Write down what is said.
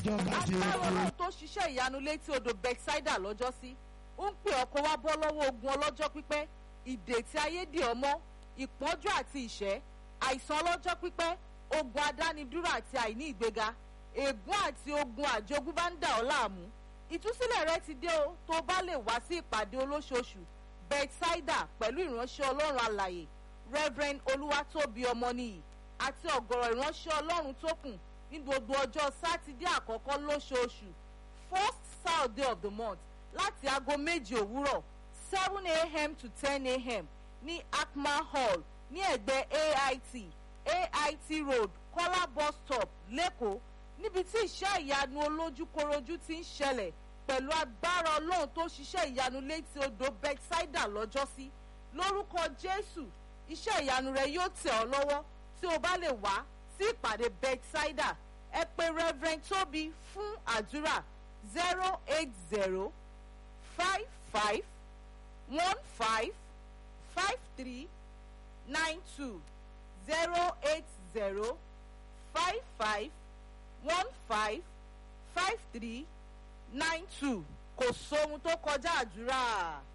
ìjọba ti agbára kú. ọlọ́run tó ṣiṣẹ́ ìyanu létí odò bethsaida lọ́jọ́sí ó ń pè ọkọ̀ wá bọ́ lọ́wọ́ ogun ọlọ́jọ́ pípẹ́ ìdè tí ayé dì ọ́ mọ́ ìpọ́njú àti ìṣẹ́ àìsàn ọlọ́jọ́ pípẹ́ ogun adánidúró àti àìní ìgbéga ègún àti ogun àjogúnbá ń dà ọ́ láàmú ìtúsílẹ̀ rẹ ti dé o tó bá lè wá sí ìpàdé olóṣooṣù bethsaida pẹ̀lú ìránṣẹ́ ọlọ́run alàyè reverend olúwatóbi ọmọnìyí àti ọ̀gọ̀rọ̀ ìránṣẹ́ ọlọ́run tó kù ní gbogbo ọjọ́ sátidé àkọ́kọ́ lóṣooṣù first saturday of the month láti aago méje òwúrọ̀ seven a.m. to ten a.m. ní akma hall ní ẹ̀gbẹ́ ait ait road kọ́lá bus stop lẹ́kọ̀ọ́ níbi tí iṣẹ́ ìyanu olójúkorojú ti ń ṣẹlẹ̀ pẹ̀lú agbára ọlọ́run tó ṣiṣẹ́ ìyanu létí odò bethsaida lọ́jọ́sí lórúkọ jésù iṣẹ́ ìyanu rẹ yóò tẹ̀ ọ́ lọ́wọ́ tí o bá lè wá sí ìpàdé bethsaida ẹ pé reverend tóbi fún àdúrà zero eight zero five five one five five three nine two zero eight zero five five one five five three nine two kò sóhun tó kọjá àdúrà.